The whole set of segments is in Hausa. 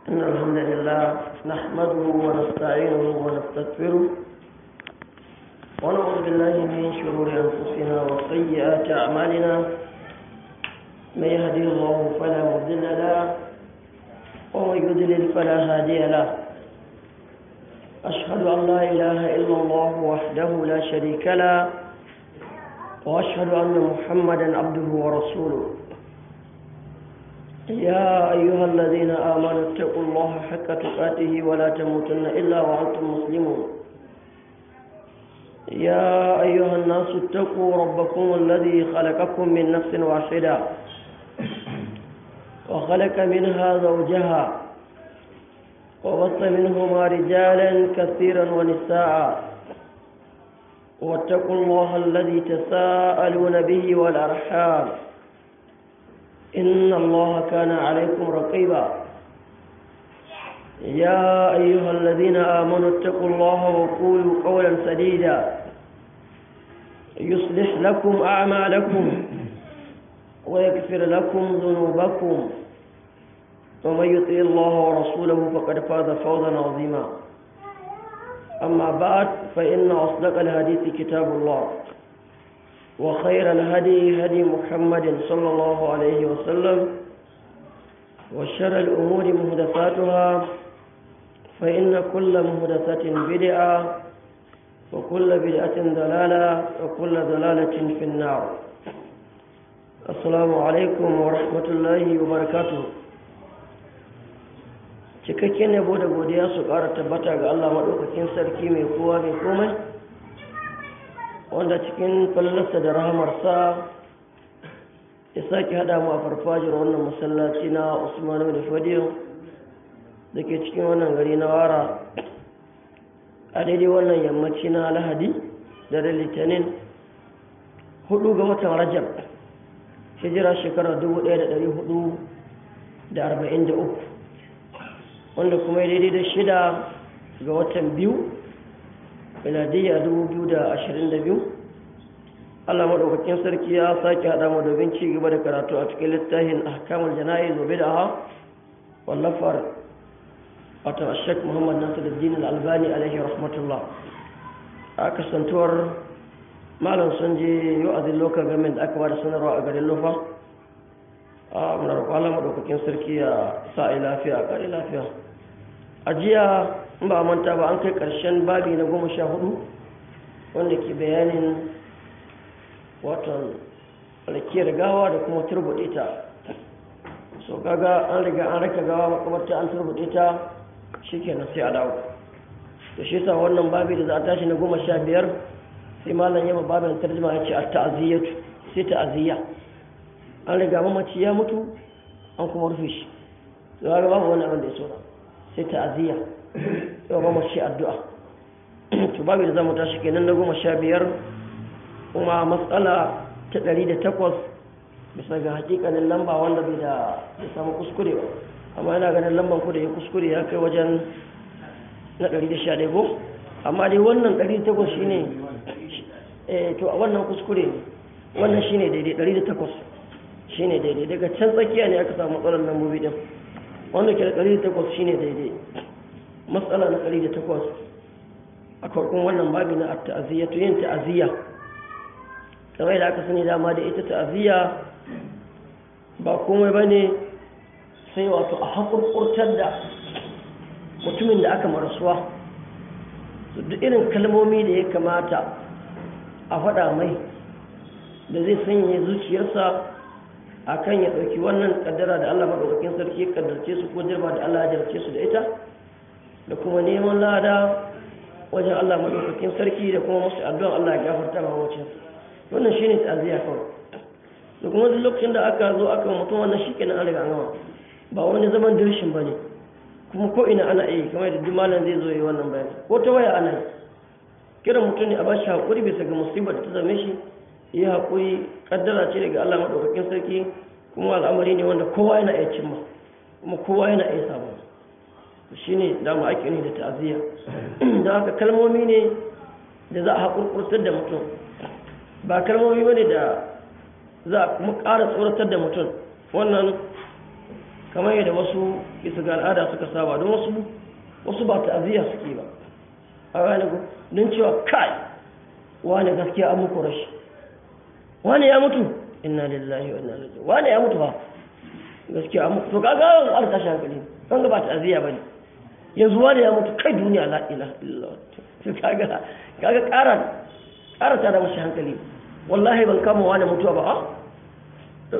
إن الحمد لله نحمده ونستعينه ونستغفره ونعوذ بالله من شرور أنفسنا وسيئات أعمالنا من يهدي الله فلا مضل له ومن يضلل فلا هادي له أشهد أن لا إله إلا الله وحده لا شريك له وأشهد أن محمدا عبده ورسوله يا أيها الذين آمنوا اتقوا الله حق تقاته ولا تموتن إلا وأنتم مسلمون يا أيها الناس اتقوا ربكم الذي خلقكم من نفس واحدة وخلق منها زوجها وبث منهما رجالا كثيرا ونساء واتقوا الله الذي تساءلون به والأرحام إن الله كان عليكم رقيبا يا أيها الذين آمنوا اتقوا الله وقولوا قولا سديدا يصلح لكم أعمالكم ويغفر لكم ذنوبكم ومن يطيع الله ورسوله فقد فاز فوزا عظيما أما بعد فإن أصدق الحديث كتاب الله وخير الهدي هدي محمد صلى الله عليه وسلم وشر الأمور مهدفاتها فإن كل مهدفة بدعة وكل بدعة ضلالة وكل ضلالة في النار السلام عليكم ورحمة الله وبركاته cikakken yabo da godiya su ƙara tabbata ga Allah maɗaukakin sarki mai kowa mai komai wanda cikin fallarsa da rahamarsa ya sake haɗa mu a farfajiyar wannan masallaci na usman da fadiyo da ke cikin wannan gari na wara a daidai wannan yammaci na lahadi da litinin hudu ga watan rajab hijira shekarar 1443 wanda kuma ya daidai da shida ga watan biyu miladiyya biyu. Allah maɗaukakin sarki ya sake haɗa mu domin ci gaba da karatu a cikin littafin ahkamul jana'i zobe da ha wallafar wato ashek muhammad nasiruddin al-albani alaihi rahmatullah a kasantuwar malam sun je yau a zin local government da aka ba da sanarwa a garin lufa a muna roƙon Allah maɗaukakin sarki ya sa a lafiya a ƙari lafiya a jiya in ba manta ba an kai ƙarshen babi na goma sha hudu wanda ke bayanin watan rakiyar gawa da kuma turbuɗe ta so kaga an riga an raka gawa makamarta an turbuɗe ta shi kenan sai a dawo da shi sa wannan babi da za a tashi na goma sha biyar sai malam yamma babin tarjima ya ce a ta'aziyyatu sai ta'aziyya an riga mamaci ya mutu an kuma rufe shi to kaga babu wani abin da ya so sai ta'aziyya yau ba mace addu'a to babu da zamu tashi kenan na goma sha biyar kuma matsala ta ɗari da takwas bisa ga hakikanin lamba wanda bai da ya samu kuskure ba amma yana ganin lamban ku da ya kuskure ya kai wajen na ɗari da sha ɗaya ko amma dai wannan ɗari da takwas shine eh to a wannan kuskure ne wannan shine daidai ɗari da takwas shine daidai daga can tsakiya ne aka samu matsalar lambobi din wanda ke da ɗari da takwas shine daidai matsala na ɗari da takwas a farkon wannan babi na ta'aziyya to yin ta'aziyya kamar da aka sani dama da ita ta'aziyya ba komai ba ne sai wato a haƙurƙurtar da mutumin da aka marasuwa duk irin kalmomi da ya kamata a faɗa mai da zai sanya zuciyarsa a kan ya ɗauki wannan ƙaddara da allah maɗaukakin sarki ya ƙaddarce su ko jirba da allah ya jarce su da ita da kuma neman lada wajen Allah maɗaukakin sarki da kuma masu addu'an Allah ya gafarta ma wacce wannan shi ne ta'aziyya kawai da kuma duk lokacin da aka zo aka mutum wannan shi kenan an riga an gama ba wani zaman dirshin ba ne kuma ko ina ana yi kamar da malam zai zo yi wannan bayani ko ta waya ana yi kiran mutum ne a bashi haƙuri bisa ga musibar da ta zame shi yi haƙuri kaddara ce daga Allah maɗaukakin sarki kuma al'amari ne wanda kowa yana iya cimma kuma kowa yana iya samu shi ne dama ake ne da ta'aziyya da haka kalmomi ne da za a haƙurƙurtar da mutum ba kalmomi ba ne da za a kuma ƙara tsoratar da mutum wannan kamar yadda wasu bisa ga al'ada suka saba don wasu wasu ba ta'aziyya suke ba a ranar ku don cewa kai wani gaskiya an muku rashi wani ya mutu inna lillahi wa inna ilaihi wani ya mutu ba gaskiya an mutu to kaga an tashi hankali kan ga ba ta'aziyya bane yanzu wani ya mutu kai duniya la ilaha illallah to kaga kaga ƙara ƙara ta da mashi hankali wallahi ban kama wani mutuwa ba a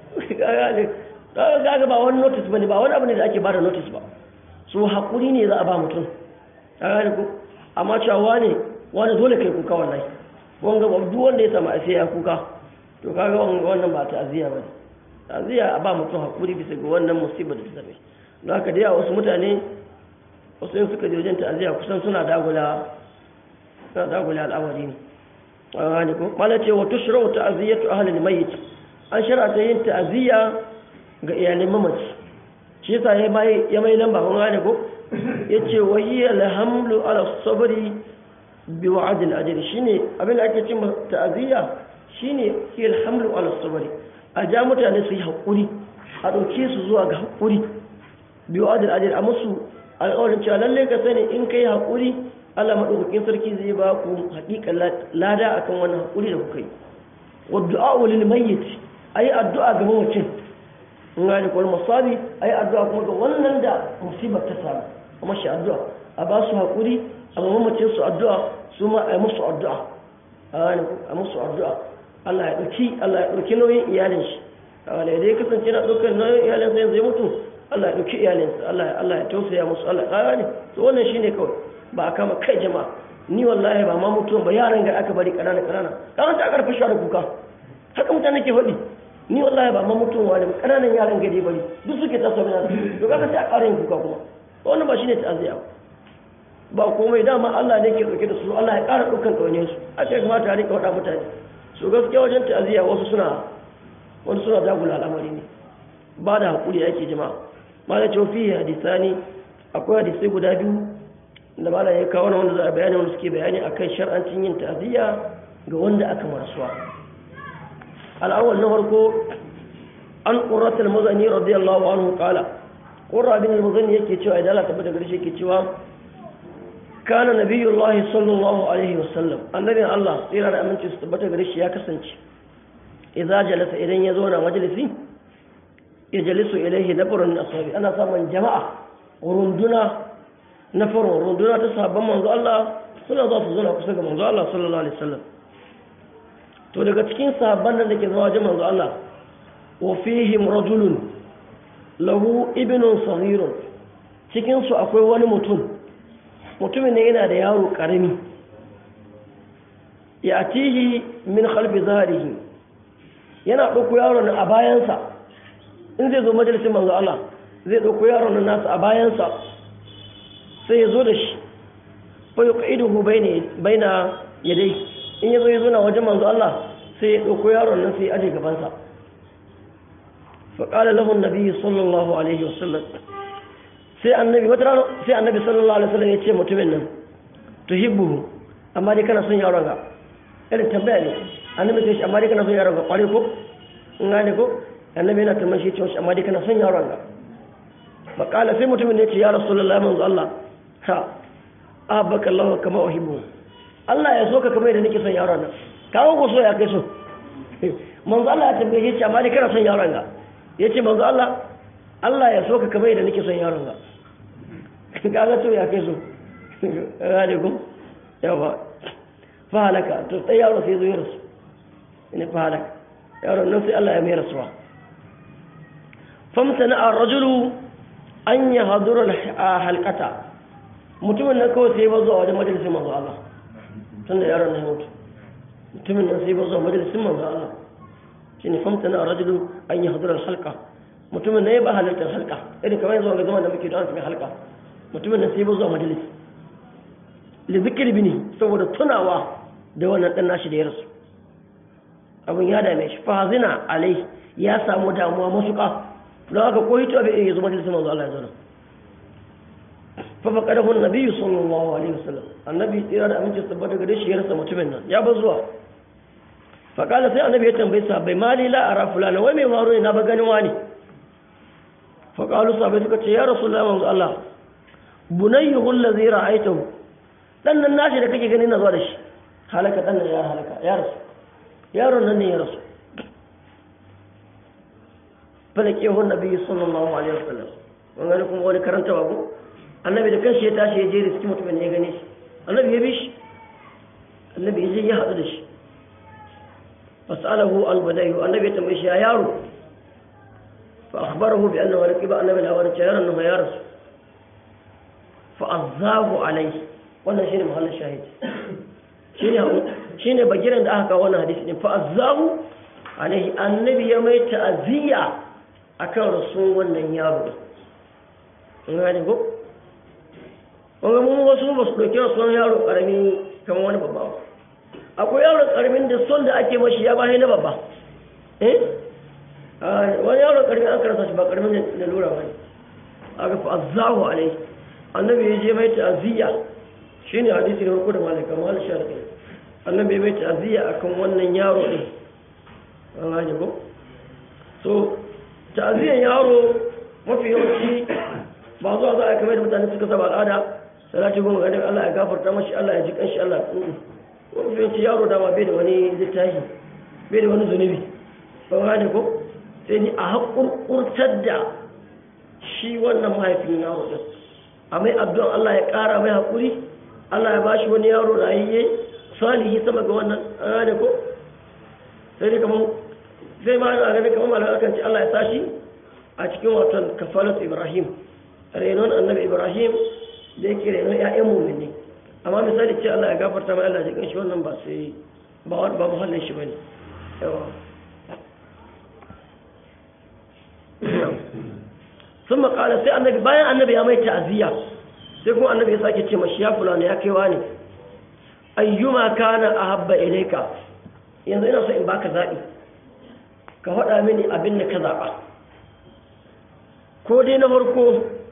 kaga ba wani notice bane ba wani abu ne da ake bada notice ba so hakuri ne za a ba mutum kaga ko amma cewa wani wani dole kai kuka wallahi wanga ba duk wanda ya samu a sai ya kuka to kaga wannan ba ta'aziyya bane ta'aziyya a ba mutum hakuri bisa ga wannan musibar da ta same don haka dai a wasu mutane wasu yin suka je wajen ta'aziyya kusan suna dagula suna dagula al'amari ne wani ko mala ce wa tushra'u ta'ziyatu ahli al-mayyit an shar'ata yin ta'ziya ga iyalin mamaci shi yasa ya mai ya mai lamba kun gane ko yace wa hiya alhamlu ala sabri bi wa'd al-ajr shine abin da ake cewa ta'ziya shine hiya alhamlu ala sabri a ja mutane su yi hakuri a dauke su zuwa ga hakuri bi wa'd al-ajr a musu alƙawarin cewa lalle ka sani in kai hakuri Allah maɗaukakin sarki zai ba ku haƙiƙa lada akan wannan haƙuri da kuka yi wa du'a lil mayyit ayi addu'a ga mamacin in ga ko masabi ayi addu'a kuma ga wannan da musibar ta samu kuma shi addu'a a ba su haƙuri a mamacin su addu'a su ma ayi musu addu'a a musu addu'a Allah ya ɗauki Allah ya ɗauki nauyin iyalin shi wanda idan ya kasance na ɗaukar nauyin iyalin sa yanzu ya mutu Allah ya ɗauki iyalinsa Allah Allah ya tausaya musu Allah ya ne to wannan shine kawai ba a kama kai jama'a ni wallahi ba ma mutuwan ba yaran ga aka bari kanana kanana kan ta karfa shi da kuka haka mutane ke faɗi ni wallahi ba ma mutuwan wani kananan yaran gari bari duk suke ta sauna to kaga sai a ƙara yin kuka kuma wannan ba shine ta'aziya ba komai dama Allah ne ke dauke da su Allah ya ƙara dukkan kaune su a ce kamata a rinka faɗa mutane so gaskiya wajen ta'aziya wasu suna wasu suna dagula al'amari ne ba da haƙuri yake jama'a malam ce fi hadisani akwai hadisai guda biyu da mala ya kawo wanda za a bayani wanda suke bayani akan shar'ancin yin ta'aziyya ga wanda aka marasuwa al'awwal na farko an qurrat al-muzani radiyallahu anhu qala qurra bin al-muzani yake cewa idan Allah tabbata gare shi yake cewa kana nabiyullahi sallallahu alaihi wasallam annabin Allah tsira da aminci su tabbata gare shi ya kasance idza jalasa idan ya zo na majalisi ya jalisu ilaihi nafarun ashabi ana samun jama'a runduna na farin runduna ta sabon manzo Allah suna za su zana kusa ga manzo Allah sallallahu alaihi wasallam to daga cikin sahabban da ke zama wajen manzo Allah wa fihim rajulun lahu ibnun saghirun cikin su akwai wani mutum mutumin ne yana da yaro karami ya atihi min khalfi zahrihi yana ɗauko yaron a bayansa in zai zo majalisin manzo Allah zai ɗauko yaron nasa a bayansa sai ya zo da shi bai ƙa'iduhu bai na yadai in ya zo ya zo na wajen manzo Allah sai ya ɗauko yaron nan sai ya aje gabansa faƙala lahun nabi sallallahu alaihi wasallam sai annabi wata rana sai annabi sallallahu alaihi wasallam ya ce mutumin nan tuhibbuhu amma dai kana son yaron ga irin tambaya ne annabi sai shi amma dai kana son yaron ga kware ko in gane ko annabi yana tambaye shi cewa amma dai kana son yaron ga faƙala sai mutumin ne ce ya rasulullahi manzo Allah ha abaka Allah kama uhibbu Allah ya so ka kamar da nake son yaron nan kawo ko so ya kai so manzo Allah ya tambaye shi amma dai kana son yaron ga yace manzo Allah Allah ya so ka kamar da nake son yaron ga kaga to ya kai so gane ko yawa fa halaka to sai yaro sai zo ya rasu ina fa halaka yaron nan sai Allah ya mai rasuwa famtana ar-rajulu an yahdura halqata mutumin nan kawai sai ba zuwa wajen majalisin manzo Allah tun da yaron nan ya mutu mutumin nan sai ba zuwa majalisin manzo Allah shi ne famta na rajulu an yi hadurar halka mutumin nan ya ba halartar halka irin kamar yanzu ga zaman da muke da mai halka mutumin nan sai ba zuwa majalis li zikir bini saboda tunawa da wannan dan nashi da ya rasu abin ya dame shi fa hazina alai ya samu damuwa masuka don haka ko hito bai iya zo majalisin manzo Allah ya zo ففقده النبي صلى الله عليه وسلم النبي تيرا da aminci tabbata gare shi ya rasa mutumin nan ya bar zuwa faqala sai annabi ya tambaye sa bai mali la ara fulana wai mai maro ne na ba ganin wani faƙalu sabai suka ce ya rasu da manzo Allah bunayyu hulla zai ra'aitahu dan nan nashi da kake gani na zuwa da shi halaka dan nan ya halaka ya rasu yaron nan ne ya rasu falake hun nabi sallallahu alaihi wasallam mun gani kuma wani karanta babu annabi da kanshi ya tashi ya je da cikin mutumin ya gane shi annabi ya bi shi annabi ya je ya haɗu da shi fasalahu al-badayu annabi ya tambaye shi ya yaro فأخبره بأنه ركب النبي الهواري شهر أنه يرس فأذاه عليه wannan shine mahallin shahid shine shine bagiran da aka kawo wannan hadisi din fa azahu alaihi annabi ya mai ta'ziya akan rasul wannan yaro in ga ko wanda mun wasu ba su dauki rasul yaro karami kamar wani babba akwai yaro karamin da son da ake mashi ya bahe na babba eh wani yaro karmi an karasa shi ba karmin da lura wani aka fi azahu alai annabi ya je mai ta'aziyya shine hadisi na farko da malaka mal sharqi annabi ya mai ta'aziyya akan wannan yaro din an gane ko so ta'aziyyan yaro mafi yawanci ba zuwa za a kamar da mutane suka saba al'ada salati goma ga Allah ya gafarta mashi Allah ya ji kanshi Allah mafi yawanci yaro dama bai da wani littafi bai da wani zunubi ba gane ko sai ni a haƙurƙurtar da shi wannan mahaifin yaro ɗin a mai abdon Allah ya ƙara mai haƙuri Allah ya bashi wani yaro rayayye salihi sama ga wannan ana ko sai dai kamar sai ma ana ganin kamar malar akan ce Allah ya sashi a cikin watan kafalat Ibrahim renon annabi Ibrahim da yake renon ƴaƴan mu'mini amma misali ce Allah ya gafarta mai Allah ya jikin shi wannan ba sai ba ba muhallin shi bane yawa sun makala sai annabi bayan annabi ya mai ta'aziyya sai kuma annabi ya sake ce mashi ya fulani ya kaiwa ne ayyuma kana ahabba ilayka yanzu ina so in baka zabi ka faɗa mini abin da ka zaɓa ko dai na farko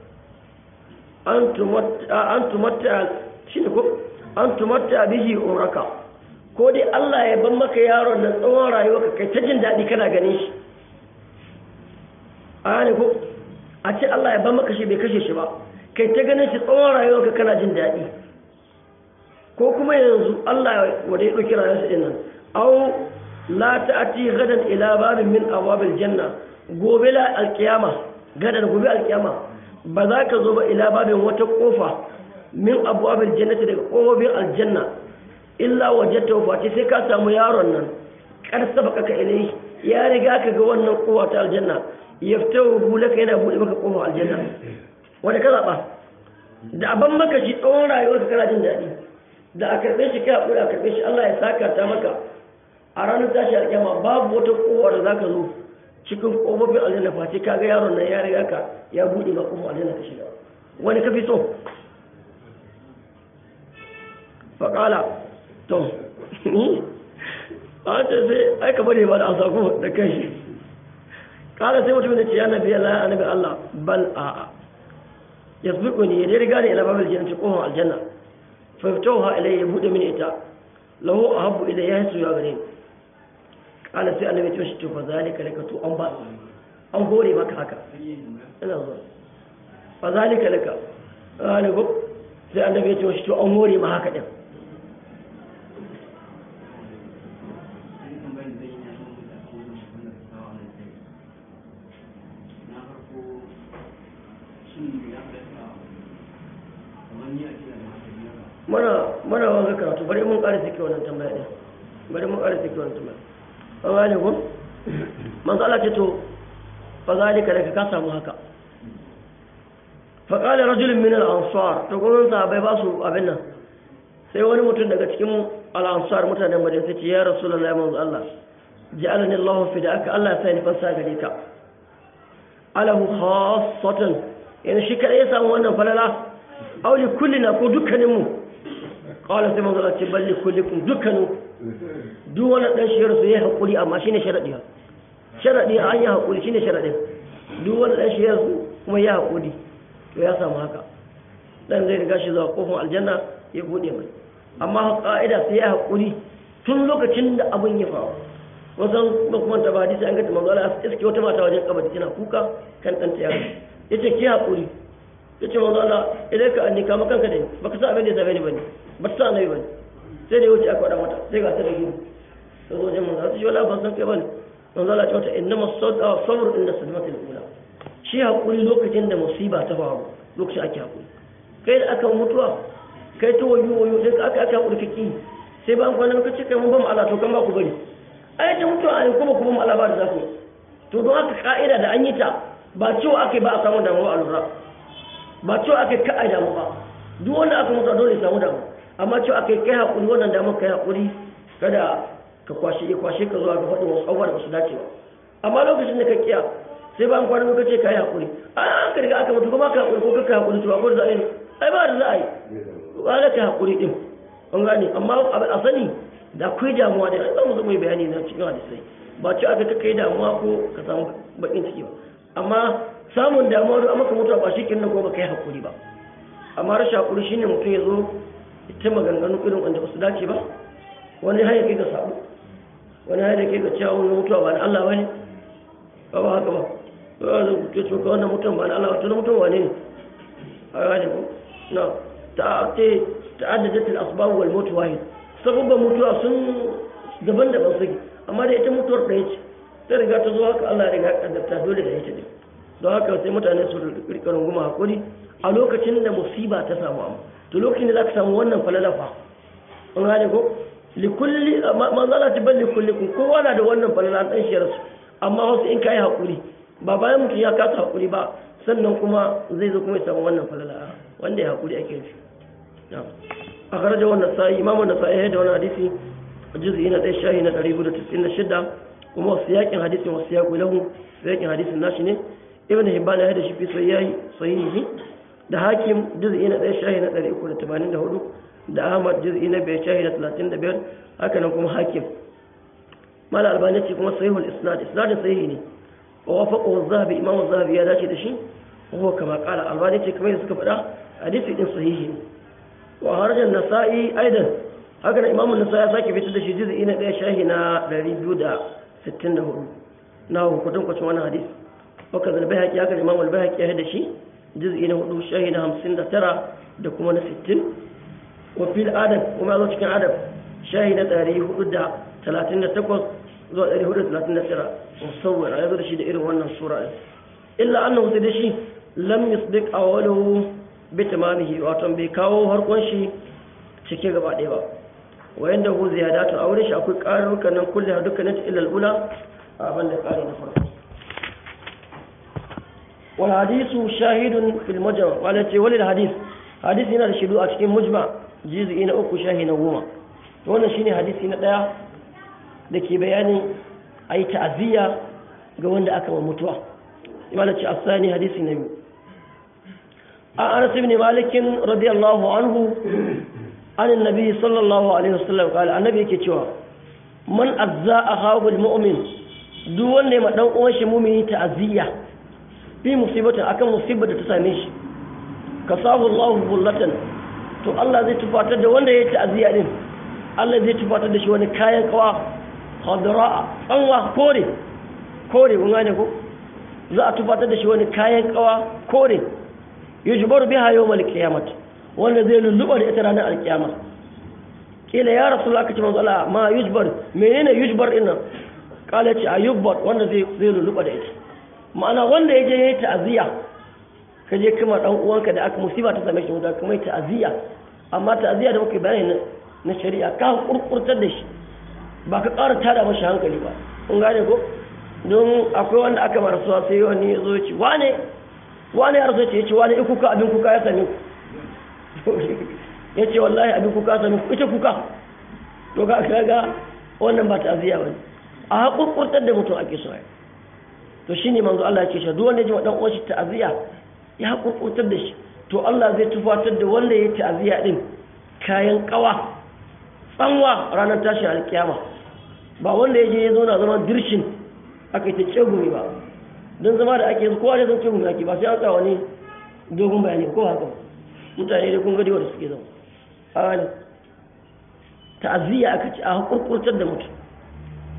an tumatta shi ne ko an tumatta bihi umraka ko dai Allah ya ban maka yaron nan tsawon rayuwa kai ta jin daɗi kana ganin shi a ne ko a ce Allah ya ban maka shi bai kashe shi ba kai ta ganin shi tsawon rayuwarka kana jin daɗi ko kuma yanzu Allah wanda ya ɗauki rayuwarsa ɗin nan au la ta'ati gadan ila babin min awabil janna gobe la alkiyama gadan gobe alkiyama ba za ka zo ba ila babin wata kofa min awabil jannati daga kofofin aljanna illa wajadta fati sai ka samu yaron nan kar sabaka ka ilai ya riga ka ga wannan kowa ta aljanna yaftahu hulaka yana buɗe maka kofar aljanna wanda ka zaɓa da aban maka shi tsawon rayuwarka kana jin daɗi da a karɓe shi kai haƙuri a karɓe shi Allah ya saka ta maka a ranar tashi alƙiyama babu wata kowa da za ka zo cikin ƙofofin aljanna face ka ga yaron nan ya riga ka ya buɗe ma kofar aljanna ka shiga wani ka fi so faƙala to a ce sai aika bane ba da an sako da kai shi kala sai mutum da ce ya nabi Allah ya nabi Allah bal a'a yasbiquni ya riga ni ila babil jannati kohon aljanna fa yaftaha ilayya ya bude mini ita lahu ahabbu ilayya yasu ya gare ni kala sai annabi ya ce to fa zalika laka to an ba an hore maka haka ina zo fa zalika laka ana go sai annabi ya ce to an hore ma haka din mana wanga karatu bari mun ƙara sike wannan tambaya ɗin bari mun ƙara sike wannan tambaya an gane ko manzo Allah ce to fa zalika daga ka samu haka fa qala rajulun min al-ansar to gurin sahabbai ba su abin nan sai wani mutum daga cikin al-ansar mutanen Madina sai ce ya rasulullahi manzo Allah ja'alani Allah fi da'aka Allah ya sa ni fansa gare ka alahu khassatan yana shi kada ya samu wannan falala auli kullina ko dukkaninmu kawai sai manzo ce balli kullikum dukkanu duk wani dan shiyar su yayi hakuri amma shine sharadi sharadi an yi hakuri shine sharadin duk wani dan shiyar su kuma ya hakuri to ya samu haka dan zai riga shi zuwa kofin aljanna ya bude mai amma ka'ida sai ya hakuri tun lokacin da abin ya faru wasan ba kuma ta ba hadisi an ga manzo Allah iske wata mata wajen kabari tana kuka kan ɗanta ya yace ki hakuri yace manzo Allah idan ka anni kama kanka da ni baka san abin da ya same ni bane ba ta san annabi bane sai da ya wuce aka faɗa mata sai ga ta da gini ta zo wajen manzo Allah shi wala ban san kai bane manzo Allah ya ce mata innama sabr inda sadmatil ula shi hakuri lokacin da musiba ta faru lokacin ake hakuri kai da aka mutuwa kai ta wayo wayo sai aka aka hakuri kake sai ba an kwana ka ce kai mun ba mu Allah to kan ba ku bari ai ta mutuwa ai kuma kuma mu Allah ba da zaku to don haka ka'ida da an yi ta ba cewa ake ba a samu damuwa a lura ba cewa ake ka a damu ba duk wanda aka mutu dole ya samu damu amma cewa ake kai hakuri wannan damu kai hakuri kada ka kwashe ya kwashe ka zuwa ga faɗin wasu abubuwa da ba su dace ba amma lokacin da ka kiya sai ba an kwana muka ce ka yi hakuri a an ka riga aka mutu kuma ka hakuri ko ka hakuri to akwai da za a yi ai ba da za a yi ba ka hakuri din an gane amma a sani da akwai damuwa da za mu zo mai bayani na cikin hadisai ba ce aka ka kai damuwa ko ka samu bakin ciki ba amma samun damuwa da maka mutuwa ba shi kinna ko ba kai hakuri ba amma rashin hakuri shine mutum ya zo ita maganganu irin wanda ba su dace ba wani har ya kai ga sabo wani har ya kai ga cewa wani mutuwa ba na Allah bane ba ba haka ba ba zan kuce cewa wannan mutum ba na Allah to mutum wane ne a gane ko na ta'ate ta'addadat al-asbab wal maut wahid sababban mutuwa sun daban-daban suke amma da ita mutuwar ɗaya ce ta riga ta zo haka Allah ya riga kaddarta dole da ita ne don haka sai mutane su rika runguma hakuri a lokacin da musiba ta samu amma to lokacin da zaka samu wannan falalafa an gane ko likulli manzala ta balli kulli kun kowa na da wannan falala dan shi rasu amma wasu in kai hakuri ba bayan mutum ya kasa hakuri ba sannan kuma zai zo kuma ya samu wannan falala wanda ya hakuri ake nufi na'am akhraja wannan sai imamu nasai da wannan hadisi juz'i na 1 shahi na 496 kuma wasu yakin hadisin wasu yaƙi lahu yakin hadisin nashi ne ibn hibban ya da shi fi sahihi sahihi da hakim juz'i na 1 shahi na 384 da ahmad juz'i na 5 shahi na 35 haka nan kuma hakim mala albani ce kuma sahihul isnad isnadin sahihi ne wa wafaqahu az-zahabi imam az-zahabi ya dace da shi huwa kama qala albani ce kamar suka faɗa hadisi din sahihi ne wa harajan nasa'i aidan haka nan imam an-nasa'i ya sake fitar da shi juz'i na 1 shahi na 264 na hukutun kwacin wannan hadisi waka zalbai haƙi haka imam al-bayhaqi ya da shi juz'i na 4 shahi na 59 da kuma na 60 wa fil adab kuma zo cikin adab shahi na 438 zuwa 439 musawwar ya zo da shi da irin wannan sura illa annahu sai da shi lam yusbiq awwaluhu bi tamamihi wato bai kawo harkon shi cike gaba ɗaya ba wayan da hu ziyadatu a wurin shi akwai ƙarurruka nan kulle dukkanin illa al-ula abin da ƙari na farko wal hadisu shahidun fil mujma wala ce wal hadis hadisi yana da shidu a cikin mujma juz'i na uku shahi na goma to wannan shine hadisi na daya da ke bayanin ayi ta'aziyya ga wanda aka wa mutuwa wala ce asani hadisi na biyu an anas ibn malik radiyallahu anhu عن النبي صلى الله عليه وسلم قال النبي yake cewa man azza ahahu almu'min duk wanda ya dan uwan shi mu'mini ta'aziyya fi musibatin akan musibar da ta same shi kasahu Allahu bullatan to Allah zai tufatar da wanda ya ta'aziyya din Allah zai tufatar da shi wani kayan kawa khadra tsanwa kore kore kun gane ko za a tufatar da shi wani kayan kawa kore yujbaru biha yawmal qiyamah wanda zai lulluɓa da ita ranar alkiyama kila ya rasu aka ce manzo Allah ma yujbar menene yujbar din nan kala ce ayubbar wanda zai zai lulluɓa da ita ma'ana wanda ya je yayi ta'aziyya ka je kuma dan uwanka da aka musiba ta same shi wanda kuma ta'aziyya amma ta'aziyya da muke bayani na shari'a ka kurkurtar da shi ba ka ƙara tada mashi hankali ba kun gane ko don akwai wanda aka marasuwa sai wani ya zo ya ce wane wane ya rasu ya ce wane ikuka abin kuka ya same ku ya ce wallahi abin kuka sami ita kuka to ga kaga wannan ba ta'aziyya bane a hakurkurtar da mutum ake so to shine manzo Allah ya ce shi duk wanda ya ji dan uwan shi ta'aziyya ya hakurkurtar da shi to Allah zai tufatar da wanda ya ta'aziyya din kayan kawa tsanwa ranar tashin alkiyama ba wanda ya je ya zauna zaman dirshin aka yi ta tsegumi ba don zama da ake kowa da zan tsegumi ake ba sai an tsawa ne dogon bayani ko haka mutane da kun gadi wanda suke zama a ne ta'aziyya aka ci a hakurkurtar da mutum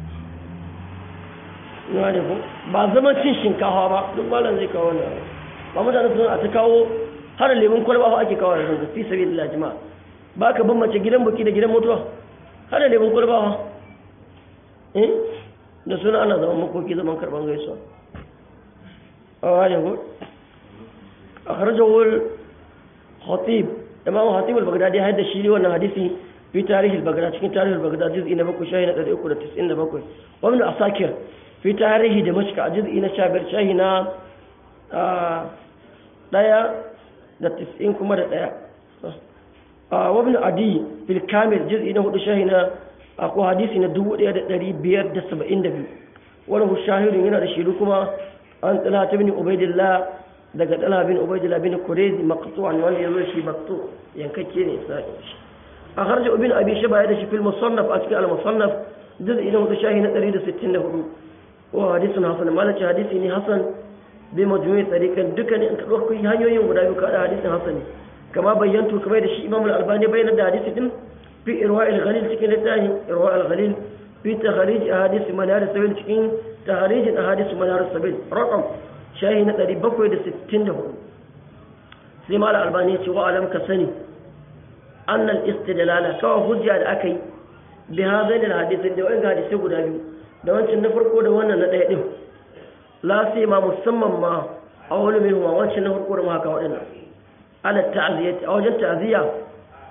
ina da ku ba zama cin shinkafa ba duk malam zai kawo wannan ba mutane sun a ta kawo har lemun kwalba fa ake kawo yanzu fi sabilillah jama'a ba ka bambance gidan buki da gidan mutuwa har lemun kwalba fa eh da suna ana zaman makoki zaman karban gaisuwa a wani ko a harjawar khatib imam khatib al-baghdadi ya haddasa shi wannan hadisi fi tarihi al-baghdadi cikin tarihi al-baghdadi juz'i na 7 shahi na 397 wa ibn asakir fi tarihi damashq a juz'i na 15 shahi na daya da 90 kuma da daya wa ibn adi fil kamil juz'i na 4 shahi na akwai hadisi na 1572 wani shahirin yana da shiru kuma an tsala ta bin ubaidillah daga tsala bin ubaidillah bin kurezi maqtu'an wanda ya zo shi maqtu yankakke ne sai a harja ibn abi shaba ya da shi fil musannaf a cikin al musannaf juz'i na wata shahi na 164 wa hadisun hasan malaci hadisi ne hasan bi majmu'i tariqan duka ne in ka dauko hanyoyin guda biyu ka da hadisin hasan ne kama bayyantu kamar da shi imam al-albani bayyana da hadisi din في إرواء الغليل تكين لله إرواء الغليل في تخريج أحاديث منار السبيل تكين تخريج أحاديث منار السبيل رقم شاهي نتري بكوي دا ستين له سيما الألبانية وعلم كسني أن الاستدلال كوا هجة أكي بهذين الحديث دو إنك حديث يقول أبيو دو أنت نفرقو دو أنا ندعي لا سيما مسمى ما أول منهما وانش نفرقو دو ما كوا على التعزية أو جن تعزية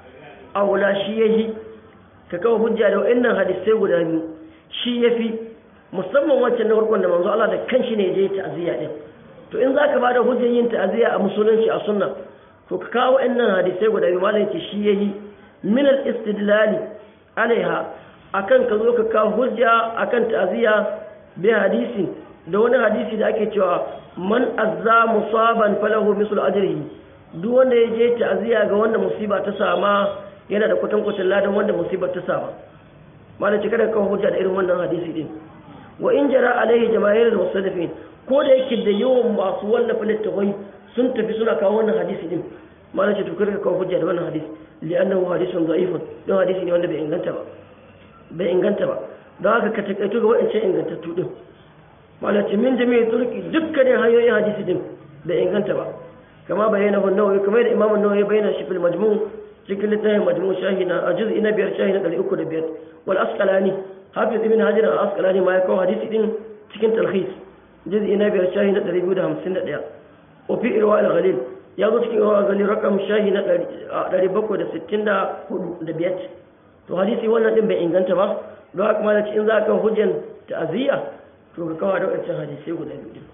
aula shi ya yi ka kawo hujja da wa'annan hadisai guda biyu shi ya fi musamman wancan na farkon da manzo Allah da kanshi ne je ta'aziyya din to in zaka bada hujjar yin ta'aziyya a musulunci a sunna to ka kawo wa'annan hadisai guda biyu malam ce shi ya yi min al-istidlali alaiha akan ka zo ka kawo hujja akan ta'aziyya bi hadisi da wani hadisi da ake cewa man azza musaban falahu mislu ajrihi duk wanda ya je ta'aziyya ga wanda musiba ta sama yana da kwatankwacin ladan wanda musibar ta sama malam cika da kawo hujja da irin wannan hadisi din wa in jara alaihi jama'ir al-musannifin ko da yake da yawan masu wallafa littafai sun tafi suna kawo wannan hadisi din malam ce to kada kawo hujja da wannan hadisi li'annahu hadithun da'ifun don hadisi ne wanda bai inganta ba bai inganta ba don haka ka takaito ga wa'ancan ingantattu din malam ce min jami'i turki dukkanin hanyoyin hadisi din bai inganta ba kama bayyana nawawi kamar da imamu nawawi bayyana shi fil majmu' cikin littafin majmu shahi na a juz'i na biyar shahi na ɗari uku da biyar wal asqalani hafiz ibn hajar al asqalani ma ya kawo hadisi din cikin talhis juz'i na biyar shahi na ɗari biyu da hamsin da ɗaya wa fi irwa al ghalil ya zo cikin irwa al ghalil rakam shahi na ɗari bakwai da sittin da hudu da biyar to hadisi wannan din bai inganta ba don haka ma da in za ka hujjan ta'aziyya to ka kawo da wancan hadisai guda biyu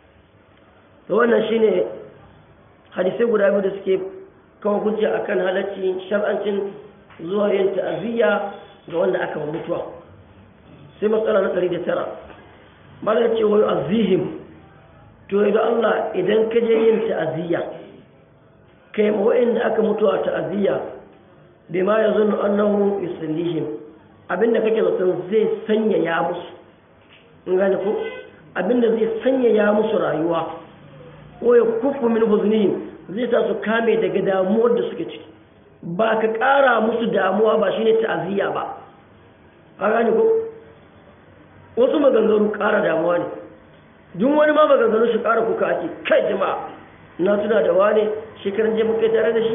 to wannan shine hadisai guda biyu da suke kawo hujja akan halacci shar'ancin zuwa yin ta'aziyya ga wanda aka mutuwa sai matsala na 109 bala ce wai azihim to idan Allah idan ka je yin ta'aziyya kai ma wa'inda aka mutuwa ta'aziyya bima yazunnu annahu yusallihim abinda kake zaton zai sanya ya musu in gane ko abinda zai sanya ya musu rayuwa ko ya kufu min huznihim zai sa su kame daga damuwar da suke ciki ba ka ƙara musu damuwa ba shine ta'aziyya ba a gane ko wasu maganganu ƙara damuwa ne duk wani ma maganganu shi ƙara kuka ake kai jama'a na tuna da wane shekaran je muka tare da shi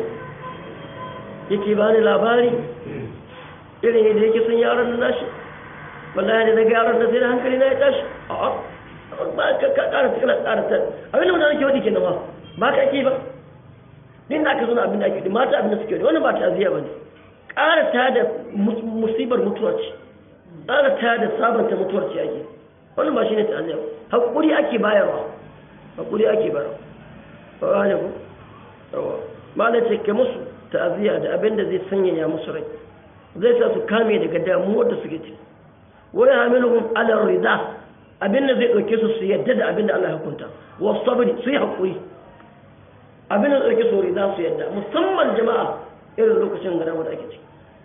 yake ba ni labari irin yadda yake sun yaran da nashi wallahi da daga yaran da sai da hankali na ya tashi a'a ba ka ƙara kana ƙara ta abin da mutane ke wadi kenan ba ba ka ake ba din da aka zo abin da ake yi mata abin da suke yi wannan ba ta aziya ba ne ƙara ta da musibar mutuwar ce ƙara ta da sabanta mutuwar ce ake wannan ba shi ne ta aziya haƙuri ake bayarwa haƙuri ake bayarwa ba ba ne ku yawa ba na ce ke musu ta'aziyya da abin da zai sanyaya musu rai zai sa su kame daga damuwar da suke ci wani hamiluhum ala rida abin da zai ɗauke su su yadda da abin da Allah ya hukunta wasu sabari su yi haƙuri abin da tsarki sori za su yadda musamman jama'a irin lokacin gada wadda ake ciki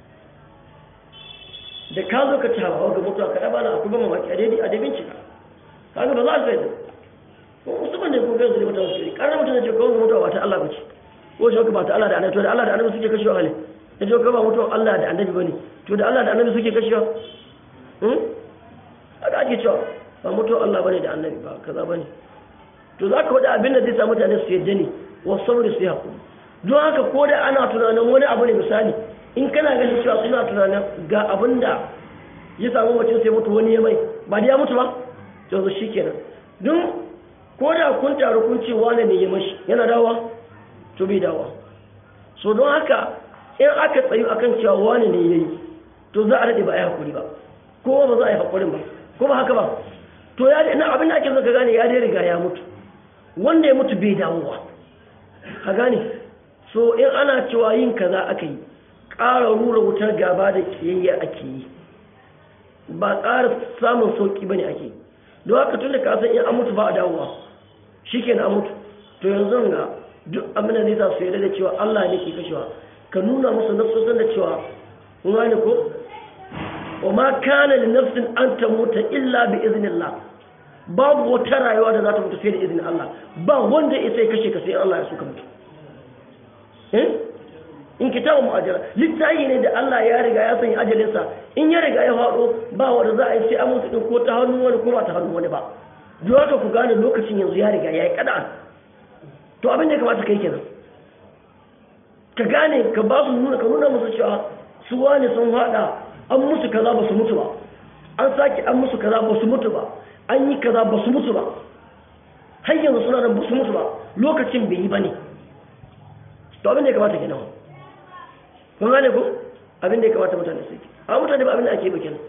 da ka zo ka ci hawa ga mutuwa ka ɗaba na akwai ban mamaki a daidai a daidai cika kaga ba za su yadda ko musamman da kuma yanzu da mutuwa su yi ƙarar mutum da ce kawai mutuwa ba ta Allah ba ce ko shi ba ta Allah da annabi to da Allah da annabi suke kashewa hali da ce kawai ba mutuwa Allah da annabi ba ne to da Allah da annabi suke kashewa haka ake cewa ba mutuwa Allah ba ne da annabi ba kaza ba ne to za ka faɗi abin da zai sa mutane su yadda ne wasu saboda su yi haƙuri don haka ko da ana tunanin wani abu ne misali in kana ganin cewa suna tunanin ga abin da ya samu mutum sai mutu wani ya mai ba da ya mutu ba yanzu shi kenan don ko da kun taru kun ce wane ne ya mashi yana dawa to bai dawa so don haka in aka tsayu akan cewa wane ne ya yi to za a daɗe ba a yi haƙuri ba ko ba za a yi haƙurin ba ko ba haka ba to ya na abin da ake so ka gane ya dai riga ya mutu wanda ya mutu bai dawowa ka gane so in ana cewa yin kaza aka yi ƙara rura wutar gaba da kiyayya ake yi ba ƙara samun sauƙi ba ne ake yi don haka tun da kasan in an mutu ba a dawowa shi ke an mutu to yanzu ga duk abin da zai sa su yarda da cewa Allah ne ke kashewa ka nuna musu nafsosan da cewa kun gane ko wa ma kana li nafsin an tamuta illa bi iznillah babu wata rayuwa da za ta mutu sai da izinin Allah ba wanda ya sai kashe ka sai Allah ya so ka mutu eh in kitabu mu'ajjala littafi ne da Allah ya riga ya sanya ajalinsa in ya riga ya faɗo ba wanda za a yi sai an mutu din ko ta hannun wani ko ba ta hannun wani ba don haka ku gane lokacin yanzu ya riga ya yi kada to abin da ya kamata kai kenan ka gane ka ba su nuna ka nuna musu cewa su wani sun haɗa an musu kaza ba su mutu ba an sake an musu kaza ba su mutu ba an yi kaza ba su mutu ba har yanzu suna da ba su mutu ba lokacin bai yi ba ne to abin da ya kamata kenan kun gane ko abin da ya kamata mutane su yi a mutane ba abin da ake bakin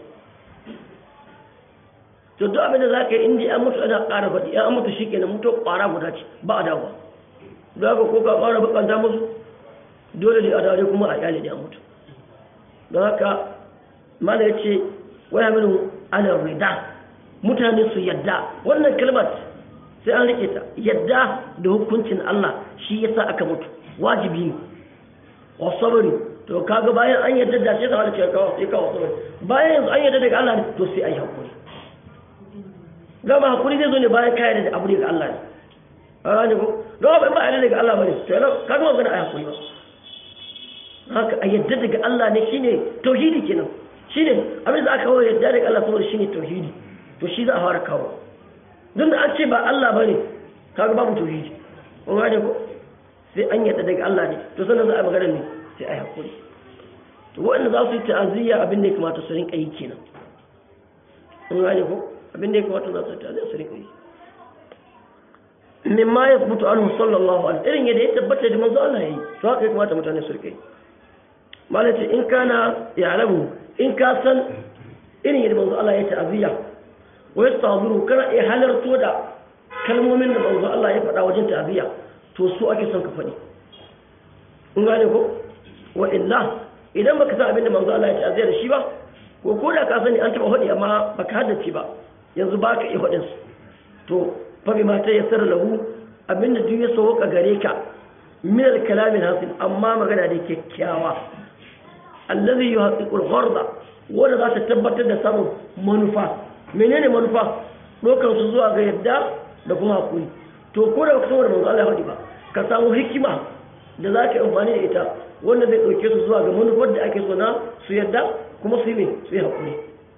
to duk abin da za ka yi inda an mutu ana ƙara faɗi an mutu shi kenan mutu ƙwara guda ce ba a dawo don haka ko ka ƙwara bakanta musu dole ne a dawo kuma a iyali da an mutu don haka mana ya ce waya mini ana rida mutane su yadda wannan kalmar sai an rike ta yadda da hukuncin Allah shi yasa aka mutu wajibi ne wa sabari to kaga bayan an yadda da sai ka hada cewa kawo sai kawo sabari bayan yanzu an yadda daga Allah ne to sai ai hakuri gama hakuri zai zo ne bayan ka yadda da abu daga Allah ne a gane ko don ba ba yadda daga Allah bane to yana kaga magana ai hakuri ba haka a yadda daga Allah ne shine tauhidi kenan shine abin da aka kawo yadda daga Allah saboda shine tauhidi to shi za a fara kawo don da an ce ba Allah bane kaga babu tauhidi kun gane ko sai an yadda daga Allah ne to sannan za a magana ne sai a hakuri to waɗanda za su yi ta'aziyya abin da ya kamata su rinka yi kenan kun gane ko abin da ya kamata za su yi ta'aziyya su rinka yi mimma ya mutu anhu sallallahu alaihi irin yadda ya tabbata da manzo Allah yayi to haka ya kamata mutane su rinka yi malaci in kana ya alamu in ka san irin yadda manzo Allah ya ta'aziyya wa yastazuru kana iya halarto da kalmomin da manzo Allah ya faɗa wajen ta'aziyya to su ake son ka faɗi in gane ko wa illa idan baka san abin da manzo Allah ya ta'aziyya da shi ba ko ko da ka sani an taɓa faɗi amma baka haddace ba yanzu baka iya faɗin su to fa bi ma ta yassara lahu abin da duk ya sauka gare ka min al-kalam hasil amma magana da kyakkyawa allazi yuhaqqiqu al-gharda wanda za ta tabbatar da samun manufa menene manufa dokar su zuwa ga yadda da kuma hakuri to ko da baka san wanda manzo Allah ya faɗi ba ka samu hikima da za ka yi amfani da ita wanda zai ɗauke su zuwa ga manufar da ake so na su yadda kuma su yi su yi haƙuri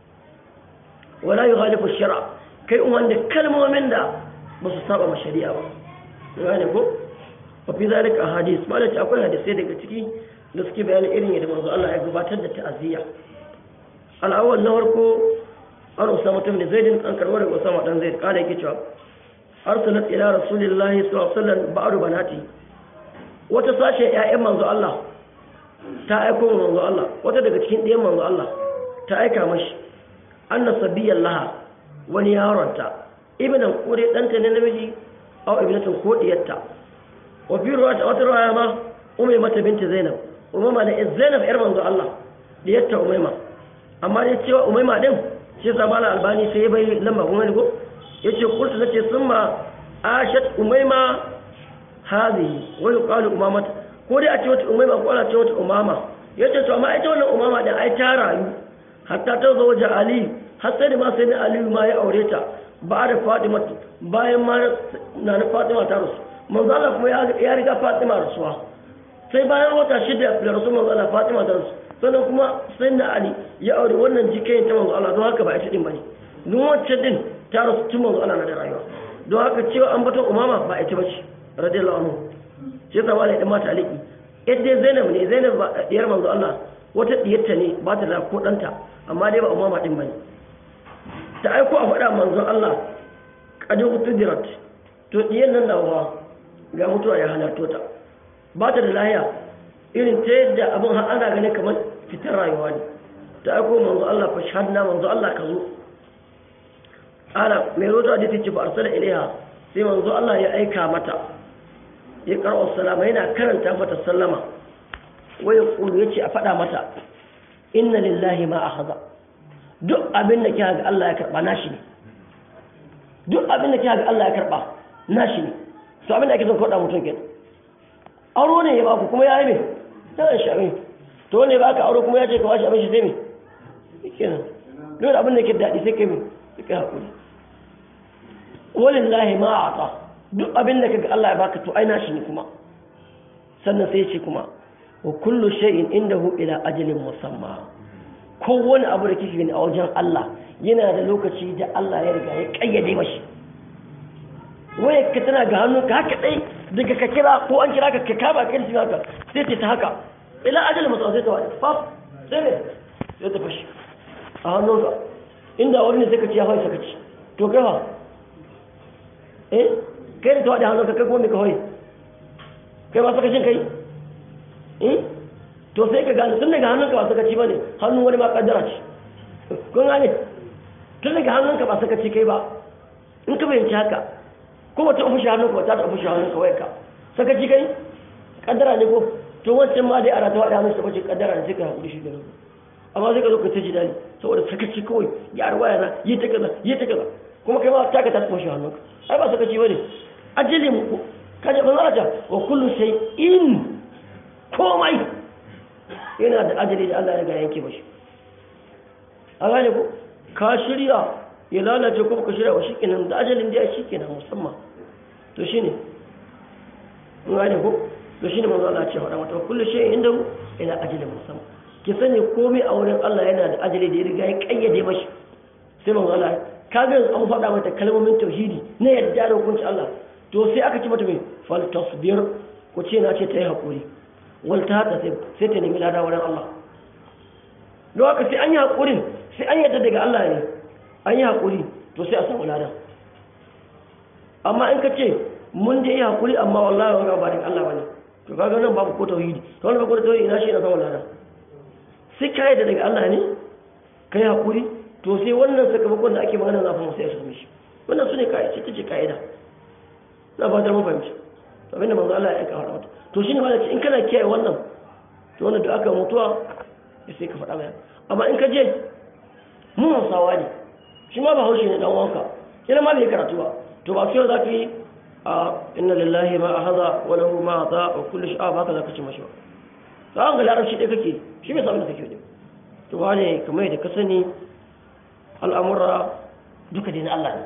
wala yi halifu shara kai wanda kalmomin da ba su saba ma shari'a ba gane ko wa fi zalika hadis ma da akwai hadisai daga ciki da suke bayanin irin yadda manzo Allah ya gabatar da ta'aziyya al-awwal na farko an usama mutum da zaidin an karbar da usama dan zaid kada yake cewa arsalat ila rasulillahi sallallahu alaihi wasallam ba'du banati wata sashen ƴaƴan manzo Allah ta aiko manzo Allah wata daga cikin ɗayan manzo Allah ta aika mashi anna sabiyan laha wani yaronta ibnan kure ɗanta ne namiji aw ibnatun ko diyarta wa fi ruwata wata ruwaya ma umay mata binti zainab umama da zainab yar manzo Allah diyarta umayma amma dai cewa umayma din shi yasa mala albani sai ya bai lamba kun gani ko yace kurtu nace summa ashat umayma hadhihi wa yuqalu umamata ko dai a ce wata umayma ko ana ce wata umama yace to amma ita wannan umama da ai ta rayu hatta ta zo wajen ali har sai da ma sai da ali ma ya aure ta ba da fatima bayan ma na na fatima ta rasu manzo Allah kuma ya riga fatima rasuwa sai bayan wata shida da rasu manzo Allah fatima ta rasu sannan kuma sai da ali ya aure wannan jikai ta manzo Allah don haka ba ita din bane duk wacce din ta rasu tun manzo Allah na da rayuwa don haka cewa an batun umama ba ita bace radiyallahu anhu shi yasa wala dan mata aliki yadda Zainab ne Zainab ba diyar manzo Allah wata diyarta ne ba ta da ko danta amma dai ba umama din bane ta aiko a faɗa manzo Allah kadu tudirat to diyar nan da wa ga mutuwa ya halarto ta ba ta da lahiya irin ta yadda abin har ana ganin kamar fitar rayuwa ne ta aiko manzo Allah fa shahadna manzo Allah ka zo ana mai rota da take ba arsala ilaiha sai manzo Allah ya aika mata ya karɓar salama yana karanta mata sallama wai ya kulu yace a faɗa mata inna lillahi ma akhadha duk abin da kika ga Allah ya karba nashi ne duk abin da kika ga Allah ya karba nashi ne to abin da ake son faɗa mutum kenan auro ne ya baku kuma ya yi me yana shi abin to ne ba ka auro kuma ya ce ka washe abin shi sai me kenan dole abin da ke daɗi sai kai me sai kai haƙuri walillahi ma a'ta duk abin da kaga Allah ya baka to ai nashi ne kuma sannan sai ce kuma wa kullu shay'in indahu ila ajalin musamma kowane abu da kike gani a wajen Allah yana da lokaci da Allah ya riga ya kayyade mashi waye ka tana ga hannun ka haka dai daga ka kira ko an kira ka ka kama kan shi haka sai ta haka ila ajalin musamma sai ta wani faf sai ne sai ta fashi a hannunka inda wani ne sai ka ci ya hawa sakaci to kai fa eh kai da tawa da hannunka kai kuma mai kawai kai ba sakacin kai eh to sai ka gane tun daga hannunka ba sakaci ba ne hannun wani ma kaddara ce kun gane tun daga hannunka ba sakaci kai ba in ka bayanci haka ko wata ofishin hannunka ba ta ta ofishin hannunka wai ka sakaci kai kaddara ne ko to wancan ma dai ana tawa da hannunsa bace kaddara ne sai ka haƙuri shi da amma sai ka zo ka ta ji dali saboda sakaci kawai ya arwa yana yi ta kaza yi ta kaza kuma kai ma ta ka ta ofishin hannunka ai ba sakaci bane ajali mu kaje ban zata wa kullu shay'in komai yana da ajali da Allah ya ga yanke mashi a gane ko ka shirya ya lalace ko ka shirya wa shikenan da ajalin da ya shikenan musamman to shine mun gane ko to shine manzo Allah ya ce wa mata kullu shay'in inda ila ajalin musamman ki sani komai a wurin Allah yana da ajali da ya riga ya kayyade mashi sai manzo Allah kaga yanzu an faɗa mata kalmomin tauhidi na yadda da hukunci Allah to sai aka ci mata mai fal tasbir ko ce na ce ta yi haƙuri wal ta hata sai ta nemi lada wurin Allah don haka sai an yi haƙurin sai an yadda daga Allah ne an yi haƙuri to sai a samu lada amma in ka ce mun da yi haƙuri amma wallahi wanga ba daga Allah bane to kaga nan babu ko tauhidi to wannan ko tauhidi ina shi na samu lada sai ka yadda daga Allah ne ka yi haƙuri to sai wannan sakamakon da ake magana zafin sai ya same shi wannan su ne ka'ida ce ce ka'ida na ba da mun fahimci to abinda manzo Allah ya aika wa mata to shine ma ce in kana kiyaye wannan to wannan da aka mutuwa ya sai ka faɗa mai amma in ka je mun hausawa ne shi ma ba haushi ne dan wanka kina ma bai karatu ba to ba sai za ka yi a inna lillahi ma ahadha wa lahu ma ata wa kullu shay'a ba ka za ka ci mashi ba to an ga larabci dai kake shi bai samu da kake ne to wane kamar da ka sani al'amura duka dai na Allah ne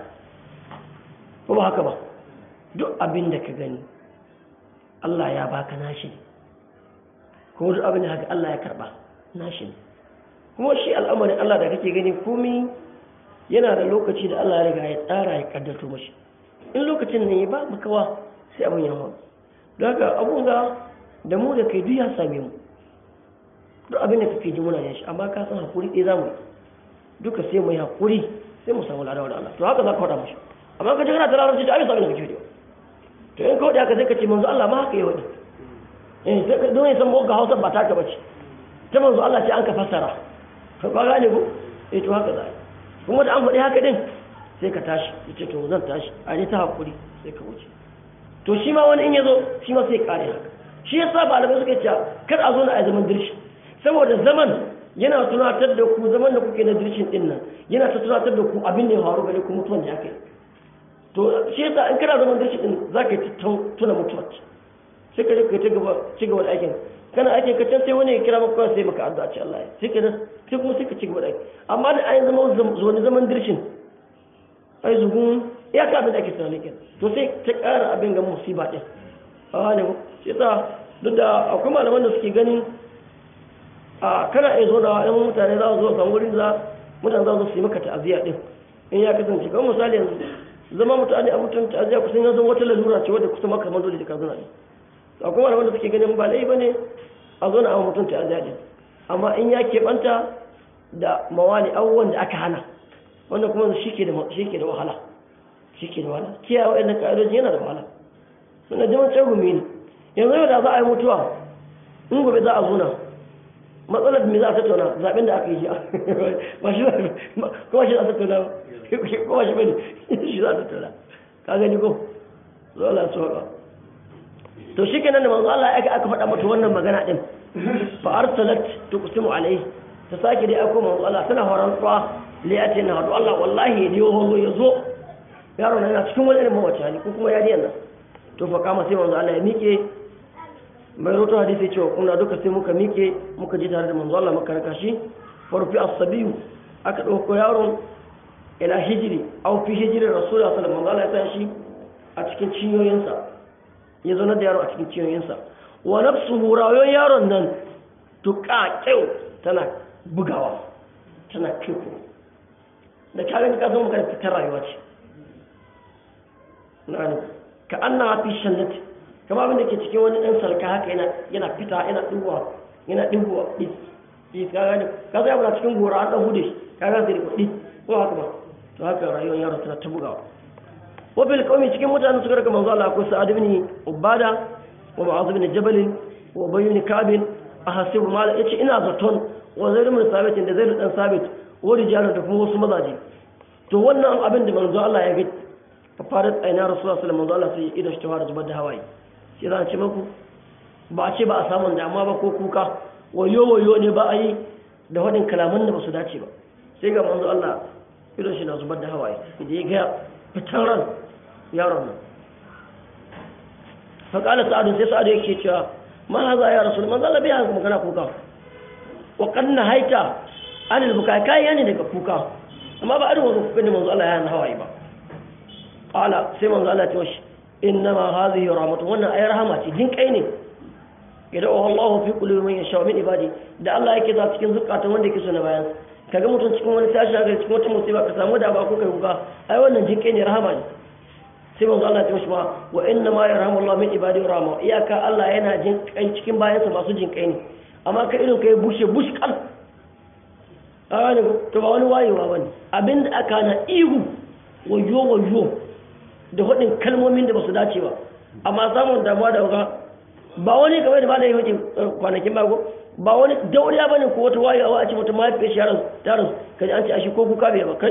ko ba haka ba duk abin da ka gani Allah ya baka nashi ne kuma duk abin da haka Allah ya karba nashi ne kuma shi al'amarin Allah da kake gani komi yana da lokaci da Allah ya riga ya tsara ya kaddato mashi in lokacin ne ba makawa sai abin ya hau don haka abun ga da mu da kai duk ya same mu duk abin da kake ji muna yin shi amma ka san hakuri ɗaya za mu yi duka sai mu yi hakuri sai mu samu ladawa da Allah to haka za ka faɗa mashi amma ka ji kana ta larabci da abin sabin da kake yi to in kawai haka sai ka ce manzo Allah ma haka yi wani eh sai ka don san ga Hausa ba taka bace ta manzo Allah ce an ka fassara ka ba gane ko eh to haka zai kuma da an faɗi haka din sai ka tashi yace to zan tashi a ne ta hakuri sai ka wuce to shi ma wani in yazo shi ma sai kare haka shi yasa malamai suka ce kar a zo na a zaman dirshi saboda zaman yana tunatar da ku zaman da kuke na dirshin din nan yana ta tunatar da ku abin da ya faru gare ku mutuwan da ya kai to shi yasa in kana zaman dashi din zaka yi tuna mutuwa sai ka ka ci gaba ci gaba da aikin kana aikin ka can sai wani ya kira maka sai maka addu'a ce Allah ya sai ka sai kuma sai ka ci gaba da aiki amma da ayin zaman zuwa zaman dirshin ai zugun ya ka abin da ake tunani kenan to sai ta ƙara abin ga musiba din a ne shi yasa duk da akwai malaman da suke ganin a kana iya zo da yan mutane za su zo kan wurin da mutane za su yi maka ta'aziyya din in ya kasance kamar misali yanzu zama mutane a mutum ta'aziyya kusan ya zama wata lalura ce wadda kusa maka dole da ka zuna ne akwai malaman da suke ganin ba lai bane a zo na a mutum ta'aziyya din amma in ya keɓanta da mawali abubuwan da aka hana wanda kuma shi ke da wahala shi ke da wahala kiyaye waɗannan ƙa'idoji yana da wahala suna jiman can gumi ne yanzu yau da za a yi mutuwa in gobe za a zuna matsalar me za a tattauna zaɓen da aka yi shi ba shi kuma shi za a tattauna kuma shi bane shi za a tattauna ka gani ko zo Allah su haka to shi kenan da manzo Allah aka aka faɗa mata wannan magana din fa arsalat tuqsimu alayhi ta sake dai aiko manzo Allah tana horon tsawa liyati na hadu Allah wallahi ya diyo horo ya zo yaro na yana cikin wani irin mawace hali ko kuma yariyan nan to fa kama sai manzo Allah ya miƙe mai roto hadisi cewa kuna duka sai muka miƙe muka ji tare da manzo Allah muka raka shi farfi as-sabiyu aka dauko yaron ila hijiri aw fi hijri rasulullahi sallallahu alaihi wasallam ya shi a cikin cinyoyinsa ya zo na da yaro a cikin cinyoyinsa wa nafsuhu rayon yaron nan tuqa kyau tana bugawa tana kiko da kagan ka zo maka fitar rayuwa ce na'ani ka anna fi shannati kama abin da ke cikin wani dan sarka haka yana yana fita yana duwa yana duwa dis dis ka gani ka zo yana cikin gora an dan hude ka ga sai kudi ko haka ba to haka rayuwar yaro tana ta bugawa wa bil qawmi cikin mutanen suka raka manzo Allah ko Sa'ad ibn Ubada wa Mu'adh ibn Jabal wa Ubay ibn Ka'b ahasibu mal yace ina zaton wa Zaid ibn Sabit da Zaid dan Sabit wa rijalan da kuma wasu mazaje to wannan abin da manzo Allah ya ga fafarat aina rasulullah sallallahu alaihi wasallam sai idan shi tawara zubar da hawaye sai za a ce maku ba a ce ba a samun damuwa ba ko kuka wayo wayo ne ba a yi da wadin kalaman da ba su dace ba sai ga manzo Allah idan shi na zubar da hawaye da ya ga fitan ran yaron nan fa kala sa'adu sai sa'adu yake cewa ma haza ya rasul manzo Allah bai haka magana kuka wa kanna haita anil bukai kai yani daga kuka amma ba a rubuta kuka ne manzo Allah ya hana hawaye ba qala sai manzo Allah ya ce shi innama hadhihi rahmatu wannan ayar rahama ce jin kai ne idan Allah fi qulubi man yasha min ibadi da Allah yake za cikin zukatan wanda yake so na bayan kaga mutum cikin wani tashi ga cikin wata musiba ka samu da ba ko kai kuka ai wannan jin kai ne rahama ne sai manzo Allah ya ce shi ma wa inna ma yarhamu Allah min ibadi rahma iyaka Allah yana jin kai cikin bayansa masu jin kai ne amma ka irin kai bushe bush kal a ne to ba wani wayewa bane abinda aka na ihu wayo wayo da hudin kalmomin da ba su dace ba amma samun damuwa da wuka ba wani kamar da ba da yi hudin kwanakin bago ba wani dauriya ba ne ko wata wayewa a ce wata mahaifiyar shi yaran tarin kaji an ce a shi ko kuka bai ba kai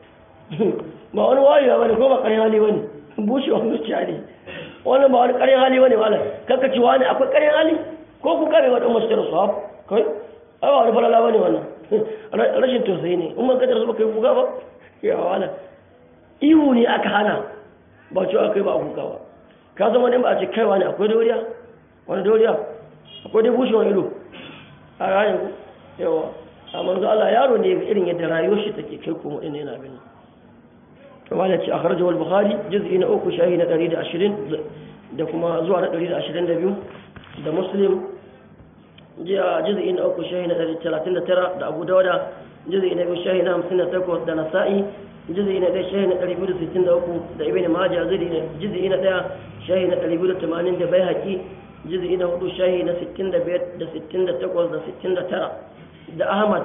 ba wani wayewa ba ne ko ba karin hali ba ne bushewa zuciya ne wannan ba wani karin hali ba ne malam kanka ci wani akwai karin hali ko kuka bai wadda masu tara su haf kai ai ba wani falala ba ne wannan rashin tausayi ne in man kadar su ba kai kuka ba ya wala ihu ne aka hana ba cewa kai ba a kuka ba ka zama ne ba a ce kai wani akwai dauriya wani dauriya akwai dai bushe wani ido a ranar yawa a manzo Allah yaro ne irin yadda rayuwar shi take kai kuma ina yana bin kuma da ce a kharaja wal bukhari juz'i na uku shahi na 120 da kuma zuwa na 122 da muslim jiya juz'i na uku shahi na 139 da abu dawuda juz'i na biyu shahi na 58 da nasa'i juz'i na ɗaya shahi na ɗari biyu da sittin da uku da ibn maja juz'i na ɗaya shahi na ɗari biyu da tamanin da bai haƙi juz'i na hudu shahi na sittin da biyar da sittin da takwas da sittin da tara da ahmad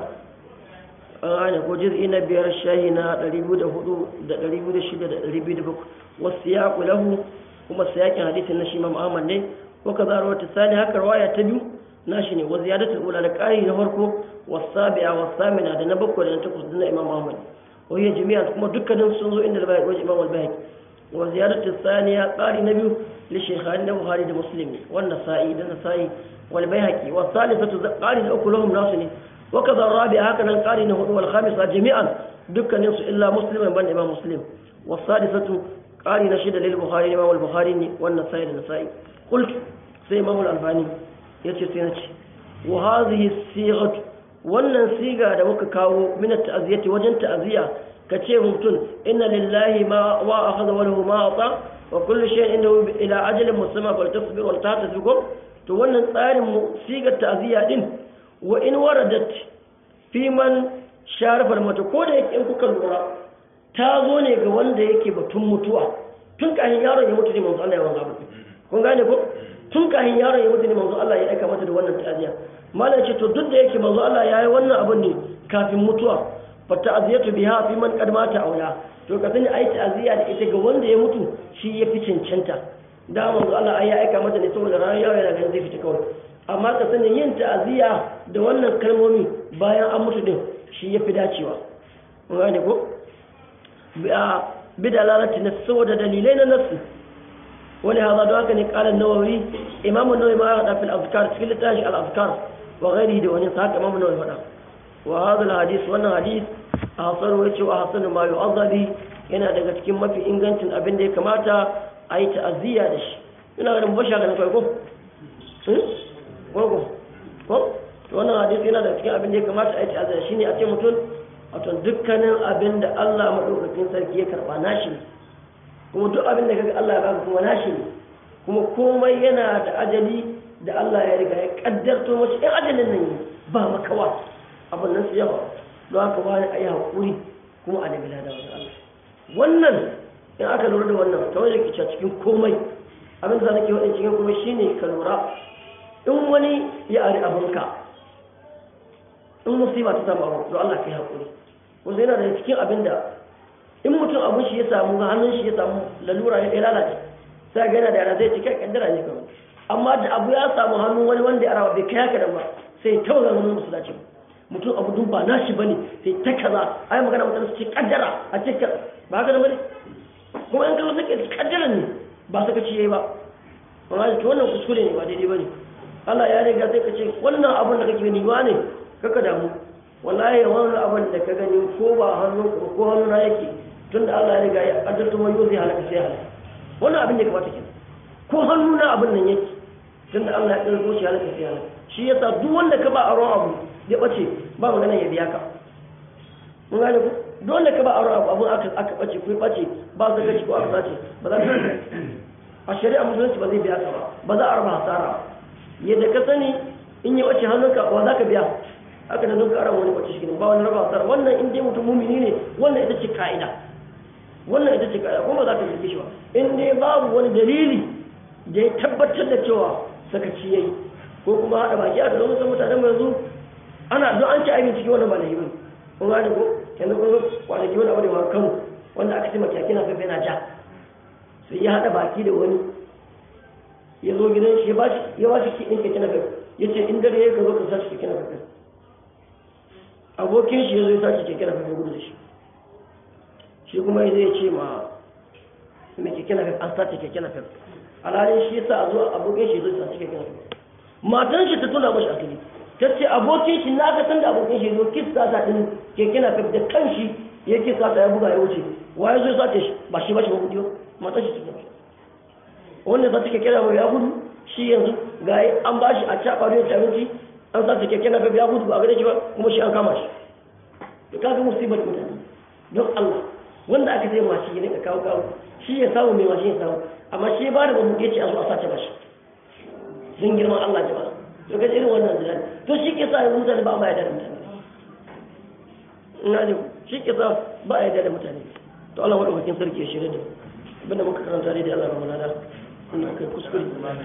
an ko juz'i na biyar shahi na ɗari biyu da hudu da ɗari biyu da shida da ɗari biyu da bakwai wasu ya lahu kuma siyakin hadisin na shi imam ahmad ne ko ka zara wata sani haka rawaya ta biyu nashi ne wa ziyadatul ula da ƙari na farko wasabi'a wasamina da na bakwai da na takwas na imam ahmad وهي جميعا كما دكان سنزو إن البيهقي وجه إمام البيهقي وزيادة الثانية قال نبي للشيخان البخاري ومسلم والنسائي النسائي والبيهقي والثالثة قال الأكل لهم ناصني وكذا الرابع هكذا قال والخامسة جميعا دكان إلا مسلم بن إمام مسلم والسادسة قال نشد للبخاري إمام البخاري والنسائي النسائي قلت سي إمام الألباني يتي سينتي وهذه الصيغة wannan siga da muka kawo min ta'aziyati wajen ta'aziya kace mutum inna lillahi ma wa akhadha wa lahu ma ata wa kullu shay'in indahu ila ajalin musamma fal tasbir wal tahtasib to wannan tsarin mu sigar ta'aziya din wa in waradat fi man sharafa mata ko da yake in kuka lura ta zo ne ga wanda yake batun mutuwa tun kafin yaron ya mutu ne manzo Allah ya wanzu abu kun gane ko tun kafin yaron ya mutu ne manzo Allah ya aika mata da wannan ta'aziya malam ce to duk da yake manzo Allah ya yi wannan abun ne kafin mutuwa fa ta'aziyatu biha fi man qad mata aula to ka sani ai ta'aziya da ita ga wanda ya mutu shi ya fi cancanta da manzo Allah ai ya aika mata ne saboda ranar yaron yana ganin zai fita kawai amma ka sani yin ta'aziya da wannan kalmomi bayan an mutu din shi ya fi dacewa kun gane ko bidalalati na saboda dalilai na nasu wani haza da haka ne kalan nawawi imamu nawawi ma ya fil afkar cikin littafin al afkar wa ghairi da wani haka imamu nawawi faɗa wa hadha al hadis wannan hadis a hasan wai cewa hasan ma yu'azzabi yana daga cikin mafi ingancin abin da ya kamata a yi ta'aziyya da shi ina ganin bashi haka ne kai ko ko ko wannan hadis yana daga cikin abin da ya kamata a yi ta'aziyya shine a ce mutum wato dukkanin abin da Allah maɗaukakin sarki ya karɓa nashi ne kuma duk abin da kaga Allah ya baka kuma nashi ne kuma komai yana da ajali da Allah ya riga ya kaddarto mashi in ajalin nan ba makawa abin nan su yawa don haka ba a yi haƙuri kuma a nemi lada wajen Allah wannan in aka lura da wannan kamar da ke cikin komai abin da nake waɗin cikin komai shine ka lura in wani ya ari abinka in musiba ta samu abu don Allah ka yi haƙuri wanda yana da cikin abin da in mutum abin shi ya samu ga hannun shi ya samu lalura ya lalace sai ga yana da yana zai cika kaddara ne kawai amma da abu ya samu hannun wani wanda ya arawa bai kai haka da ba sai ta wajen hannun musu dace mutum abu dun ba nashi bane sai ta kaza ai magana mutum su ce kaddara a ce ba haka da bane kuma in kawo sake kaddara ne ba saka ci yayi ba amma to wannan kuskure ne ba daidai bane Allah ya riga sai ka ce wannan abun da kake ni ne kaka damu wallahi wannan abin da ka gani ko ba hannun ko hannun na yake tunda Allah ya riga ya addarta mai zai halaka sai halaka wannan abin da ka bata kenan ko hannu na abin nan yake tunda Allah ya tsaro shi halaka sai halaka shi yasa duk wanda ka ba aron abu ya bace ba magana ya biya ka mun gane ku duk wanda ka ba aron abu abun aka aka bace ko bace ba su gaci ko aka sace ba za ka a shari'a musulunci ba zai biya ka ba ba za a raba hasara yadda ka sani in yi wace hannunka wa za ka biya haka da don ƙara wani kwace shi ba wani raba asara wannan in dai mutum mumini ne wannan ita ce ka'ida wannan ita ce ka'ida kuma za ka zirge shi ba in dai babu wani dalili da ya tabbatar da cewa sakaci yayi ko kuma haɗa baki a gaban wasu mutanen yanzu ana don an ci abin ciki wannan ba da hibin kun gane ko yanzu kun zo kwanaki wani abu da ma kano wanda aka ce makiyaki na fefe na ja sai ya haɗa baki da wani ya zo gidan shi ya ba shi kiɗin keke na fefe ya ce in dare ya ka zo ka sa shi keke na fefe abokin shi ya zo ya sace keke na fafe gudu da shi shi kuma ya zai ce ma mai keke na fafe an sace keke na fafe alhalin shi yasa a zo abokin shi ya zo ya sace keke na fafe matan shi ta tuna mashi asali ta ce abokin shi na ga san da abokin shi ya zo kis sata din keke na fafe da kan shi ya kis sata ya buga ya wuce wa ya zo ya sace shi ba shi ba shi ba gudu matan shi ta tuna wanda za ta keke na fafe ya gudu shi yanzu ga an ba shi a caɓa da abinci an sa ta keke na ya gudu ba a gare shi ba kuma shi an kama shi to kaga musibar mutane don Allah wanda aka sai mashi ne ka kawo kawo shi ya samu mai mashi ya samu amma shi ba da babu ya ce a zo a sace mashi sun girman Allah jama'a to ga irin wannan zai to shi ke sa yanzu mutane ba a yarda da mutane ina ne shi ke sa ba a yarda da mutane to Allah wadda wakil sarki ya shirya da abinda muka karanta dai da Allah ba mana da wannan kai kuskure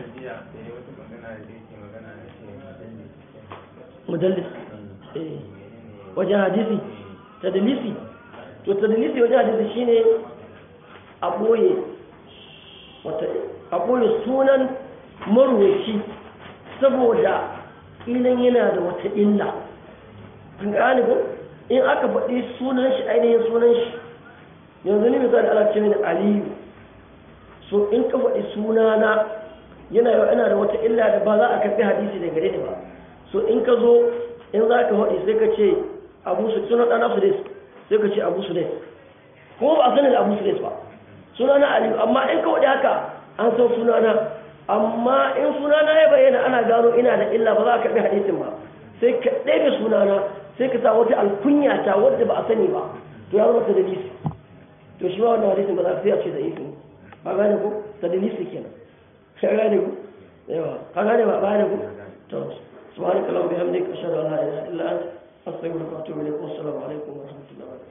mudallis wajen hadisi tadlisi to tadlisi wajen hadisi shine a boye wata a boye sunan marwaci saboda ilan yana da wata illa an gane ko in aka faɗi sunan shi ainihin sunan shi yanzu ne misali ala ce mini aliyu so in ka faɗi sunana yana yau yana da wata illa da ba za a karɓi hadisi daga gare ni ba so in ka zo in za ka haɗi sai ka ce abu su suna ɗana su des sai ka ce abu su des kuma ba a sani da abu su des ba suna na aliyu amma in ka waɗi haka an san suna na amma in suna na ya bayyana ana gano ina da illa ba za a karɓi hadisin ba sai ka ɗaya suna na sai ka sa wata alkunya ta wadda ba a sani ba to ya zama ta dalisi to shi ma wannan hadisin ba za ka sai a ce da ifin ba gane ko ta dalisi kenan ka gane ko yawa ka gane ba gane ko to سبحانك اللهم وبحمدك اشهد ان لا اله الا انت استغفرك واتوب اليك والسلام عليكم ورحمه الله وبركاته